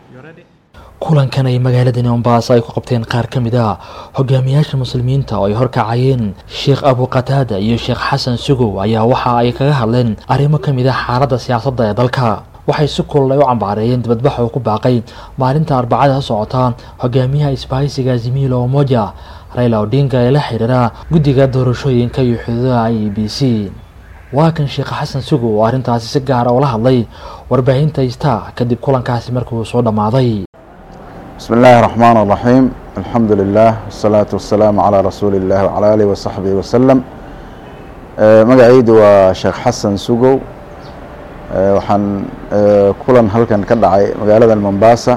kulankan ay magaaladani mombaaso ay ku qabteen qaar ka mid a hogaamiyaasha muslimiinta oo ay horkacayeen sheekh abu qataada iyo sheekh xasan sugow ayaa waxa ay kaga hadleen arrimo ka mid a xaaladda siyaasadda ee dalka waxay si kulul ay u cambaareeyeen dibadbaxa uu ku baaqay maalinta arbacada socota hogaamiyaha isbahaysiga zimilo omoja rayla odinga ee la xiriira guddiga doorashooyinka iyo xuduudaha i b c waa kan sheekh xasan sugow oo arrintaasi si gaara ula hadlay warbaahinta ista kadib kulankaasi markii uu soo dhammaaday بسم الله الرحمن الرحيم الحمد لله والصلاة والسلام على رسول الله وعلى آله وصحبه وسلم magacaydu waa sheekh xasan sugow waxaan kulan halkan ka dhacay magaalada mombasa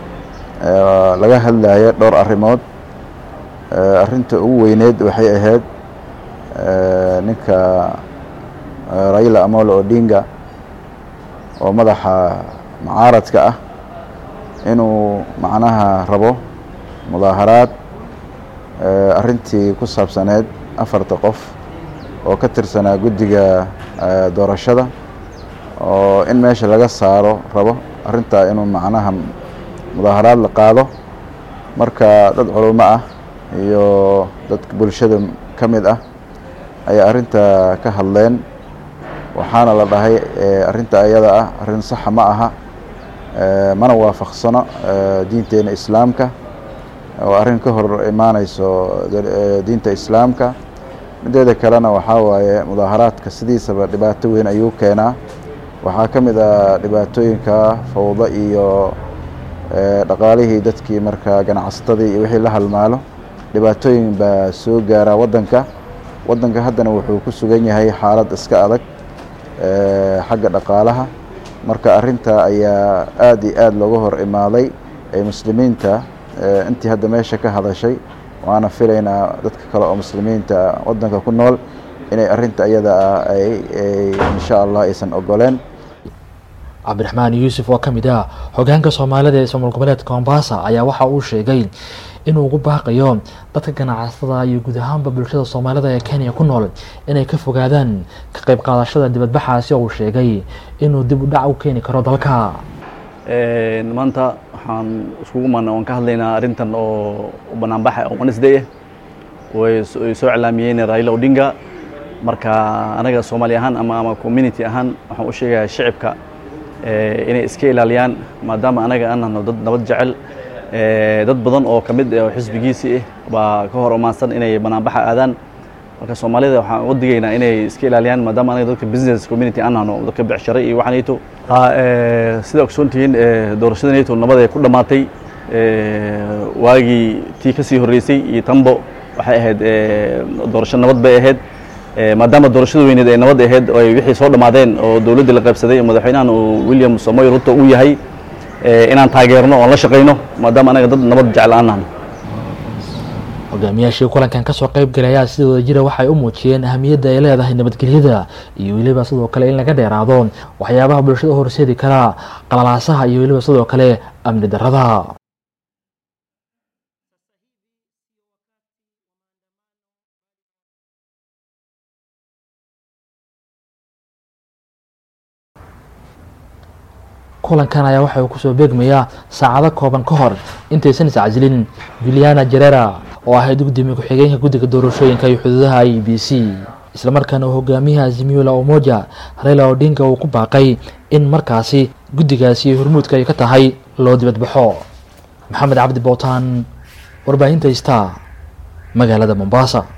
laga hadlaya dhowr arrimood arinta ugu weyneed waxay ahayd ninka raila amolo odinga oo madaxa mucaaradka ah inuu macnaha rabo mudaaharaad arrintii ku saabsaneed afarta qof oo ka tirsanaa guddiga doorashada oo in meesha laga saaro rabo arrintaa inuu macnaha mudaaharaad la qaado marka dad culummo ah iyo dadka bulshada ka mid ah ayaa arrinta ka hadleen waxaana la dhahay arrinta ayada ah arrin saxa ma aha mana waafaqsano diinteena islaamka oo arrin ka hor imaaneyso diinta islaamka mideeda kalena waxaa waaye mudaaharaadka sidiisaba dhibaato weyn ayuu keenaa waxaa ka mid ah dhibaatooyinka fawdo iyo dhaqaalihii dadkii markaa ganacsatadii iyo wixii la halmaalo dhibaatooyin baa soo gaaraa waddanka waddanka haddana wuxuu ku sugan yahay xaalad iska adag xagga dhaqaalaha marka arrinta ayaa aada iyo aada looga hor imaaday ee muslimiinta intii hadda meesha ka hadashay waana filaynaa dadka kale oo muslimiinta waddanka ku nool inay arrinta iyada ah ay insha allah aysan ogoleen cabdiraxmaan yuusuf oo ka mid ah hogaanka soomaalida ee somaal goboleedka mombasa ayaa waxa uu sheegay inuu ugu baaqayo dadka ganacsatada iyo guud ahaanba bulshada soomaalida ee kenya ku nool inay ka fogaadaan ka qayb qaadashada dibadbaxaasi oo uu sheegay inuu dib u dhac u keeni karo dalka maanta waxaan iskugu maana waan ka hadlaynaa arrintan oo banaanbaxa oo wednesday ah way soo iclaamiyeen raila odinga marka anaga soomaali ahaan ama ama community ahaan waxaan u sheegayaa shicibka inay iska ilaaliyaan maadaama anaga aan nahno dad nabad jecel dad badan oo ka mid oo xisbigiisii ah baa ka hor umaansan inay banaanbaxa aadaan marka soomaalida waxaan uga digaynaa inay iska ilaaliyaan maadaama anaga dadka business community aan nahno dadka becshare iyo waxanayto sida ogsoontihiin doorashadanayto nabad ay ku dhammaatay waagii tii ka sii horreysay iyo tanbo waxay ahayd doorasho nabad bay ahayd maadaama doorashada weyneed ay nabad ahayd oo ay wixii soo dhammaadeen oo dowladdii la qaybsaday madaxweynahan uu william samoy ruto uu yahay inaan taageerno oon la shaqayno maadaama anaga dad nabad jecel aan nahno hogaamiyaashii kulankan kasoo qayb galayaa sidooda jira waxay u muujiyeen ahamiyadda ay leedahay nabadgelyada iyo weliba sidoo kale in laga dheeraado waxyaabaha bulshada u horseedi karaa qalalaasaha iyo weliba sidoo kale amni darrada kulankan ayaa waxa uu kusoo beegmayaa saacado kooban ka hor intaysan iscasilin juliana jerera oo ahayd gudoomiye ku-xigeenka guddiga doorashooyinka iyo xuduudaha i b c islamarkaana uu hogaamiyaha zimiola omoja rayla odinga uu ku baaqay in markaasi guddigaasi hormuudka ay ka tahay loo dibadbaxo maxamed cabdi bootaan warbaahinta star magaalada mombasa